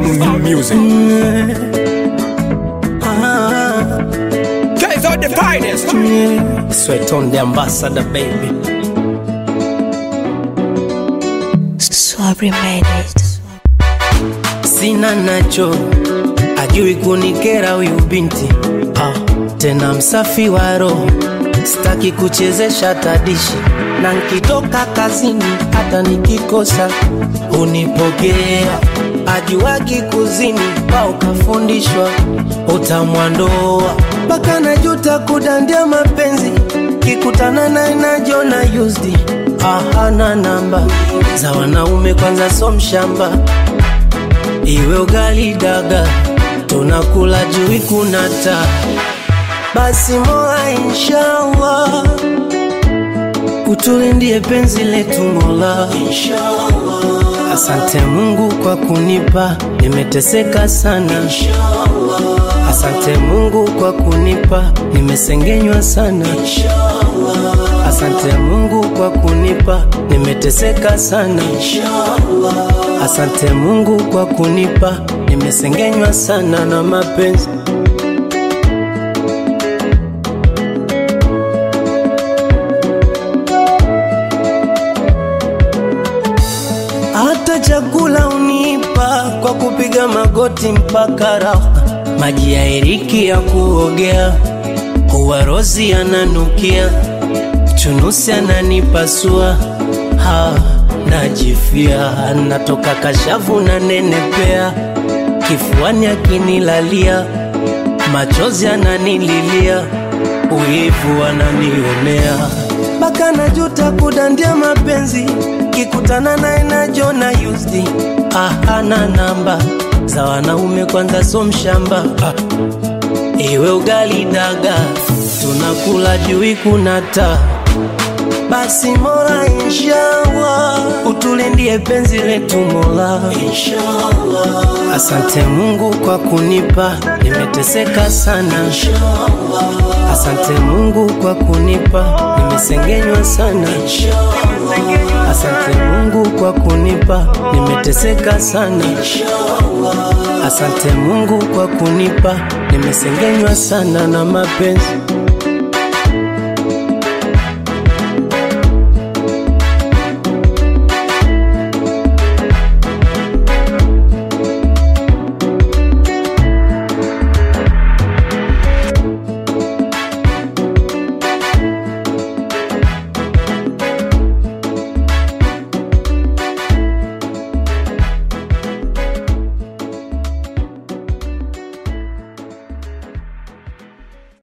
music. Ah, Guys are the finest. yeah. Sweat on the ambassador, baby. Swabri made it. Sina nacho, ajui kunikera huyu binti ah, tena msafi wa roho, sitaki kuchezesha tadishi, na nkitoka kazini hata nikikosa unipokea, ajuagi kuzini pao kafundishwa utamwandoa mpaka najuta kudandia mapenzi kikutana naye najona used ahana namba za wanaume kwanza so mshamba iwe ugali daga tunakula jui kunata basi mola inshallah utulindie penzi letu mola asante mungu kwa kunipa nimeteseka sana asante mungu kwa kunipa nimesengenywa sana asante mungu kwa kunipa nimeteseka sana asante mungu kwa kunipa nimesengenywa sana na mapenzi hata chakula unipa kwa kupiga magoti mpaka raha maji ya eriki ya kuogea uwarozi ananukia chunusi ananipasua ha najifia natoka kashavu na nenepea kifuani akinilalia machozi ananililia uivu ananionea mpaka najuta kudandia mapenzi kikutana naye najona used ahana namba za wanaume kwanza so mshamba ah. iwe ugali daga tunakula jui kunata basi mola inshallah utulindie penzi letu mola inshallah asante mungu kwa kunipa nimeteseka sana asante mungu kwa kunipa nimesengenywa sana asante mungu kwa kunipa nimeteseka sana asante mungu kwa kunipa nimesengenywa sana na mapenzi